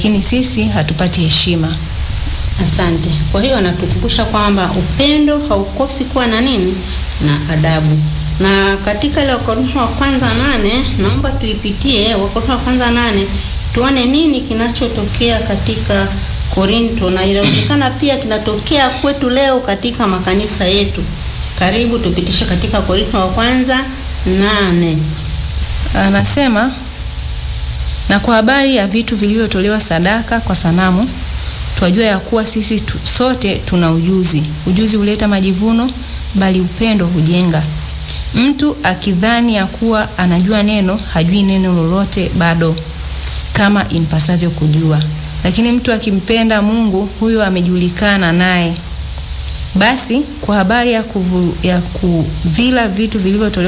lakini sisi hatupati heshima. Asante. Kwa hiyo anatukumbusha kwamba upendo haukosi kuwa na nini? Na adabu. Na katika ile Wakorintho wa kwanza nane, naomba tuipitie Wakorintho wa kwanza nane, tuone nini kinachotokea katika Korinto na inawezekana pia kinatokea kwetu leo katika makanisa yetu. Karibu tupitishe katika Korinto wa kwanza nane. Anasema, na kwa habari ya vitu vilivyotolewa sadaka kwa sanamu, twajua ya kuwa sisi tu, sote tuna ujuzi. Ujuzi huleta majivuno, bali upendo hujenga. Mtu akidhani ya kuwa anajua neno, hajui neno lolote bado, kama impasavyo kujua. Lakini mtu akimpenda Mungu, huyo amejulikana naye. Basi kwa habari ya, kuvu, ya kuvila vitu vilivyotolewa